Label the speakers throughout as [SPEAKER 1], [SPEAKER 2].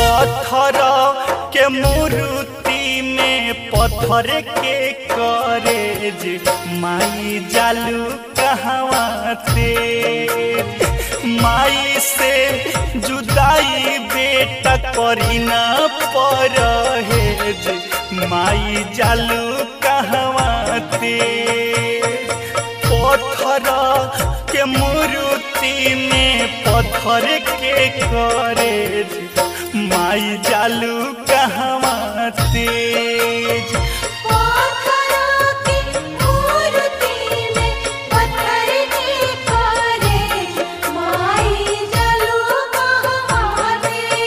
[SPEAKER 1] पत्थर के मूर्ति में पत्थर के करेज माई जालू कहवा से माई से जुदाई बेटा करी ना परहेज माई जालू कहवा से पत्थर के मूर्ति में पत्थर के करेज माई जालू कहवा तेज
[SPEAKER 2] पत्थरों की मूर्ति में पत्थर के करे माई जलू कहवा दे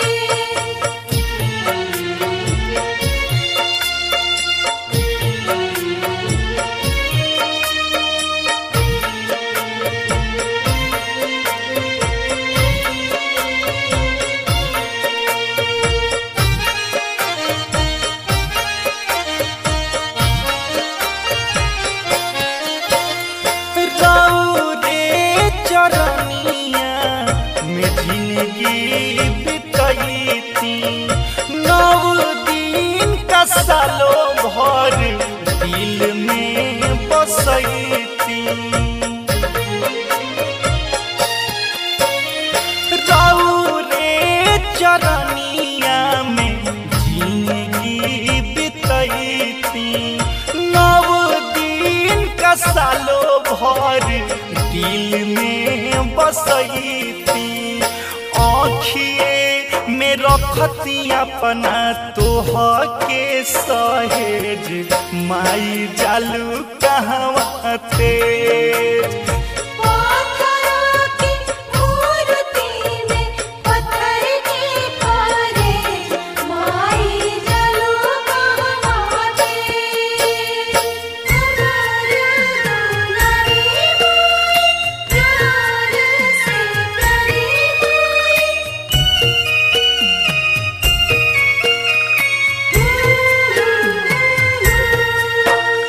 [SPEAKER 1] रे चरनिया में जिंदगी बितैती नौ दिन का सालो भर दिल में बसैती रे चरनिया में जिंदगी बितैती नव दिन का सालो भर दिल में बसैती आँखिए में रखती अपना तोह के सहेज माई जालू कहवा तेज
[SPEAKER 2] पत्थरों की मूर्ति में पत्थर के करे माई जलू कहवा दे दुलारी माई प्यार से प्यारी माई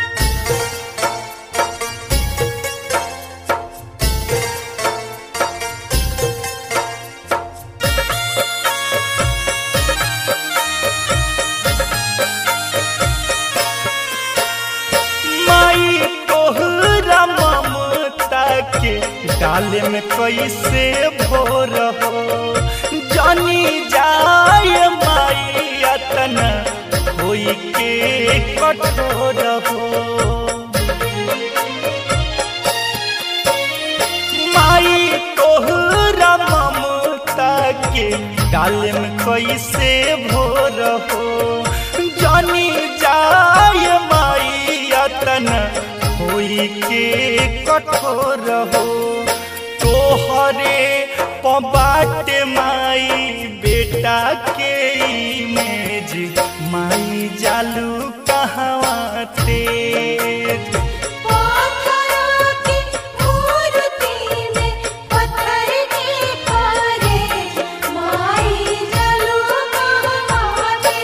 [SPEAKER 1] माई तोहरा ममता के डाले में कैसे भोर हो जानी जाय माई अतना होई के कठोर हो माई तोहरा ममता के डाले में कैसे भोर हो जानी जाय माई अतन होई के कठोर हो तोहरे पबाट माई बेटा के इमेज माई जालू कहवा तेज
[SPEAKER 2] पत्थरों की मूर्ति में पत्थर के करे माई जलू कहवा दे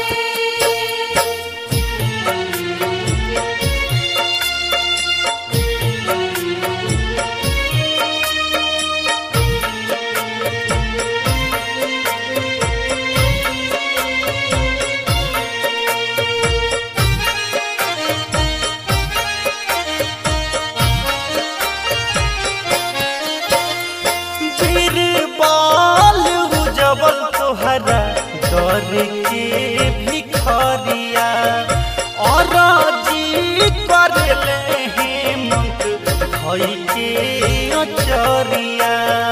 [SPEAKER 1] बीरबल उजबल तोहरा डर के भिखरिया और जी करले हेमंत भई के अचरिया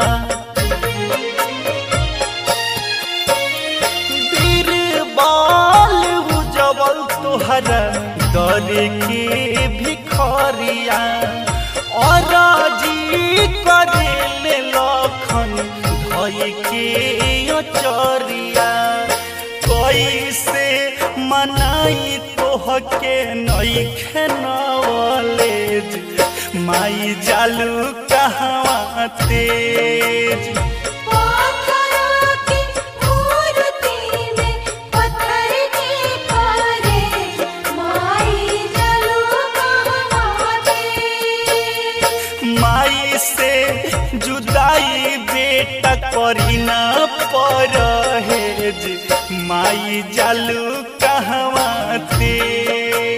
[SPEAKER 1] बीरबल उजबल तोहरा डर के भिखरिया और जी करेले लखन धई के अचरिया कैसे मनाई तोह के नईखे नवलेज माई जालू कहवा तेज
[SPEAKER 2] पत्थरों की मूर्ति में पत्थर के करे माई जलू कहवा दे
[SPEAKER 1] माई से जुदाई बेटा करी ना परहेज माई जालू कहवा तेज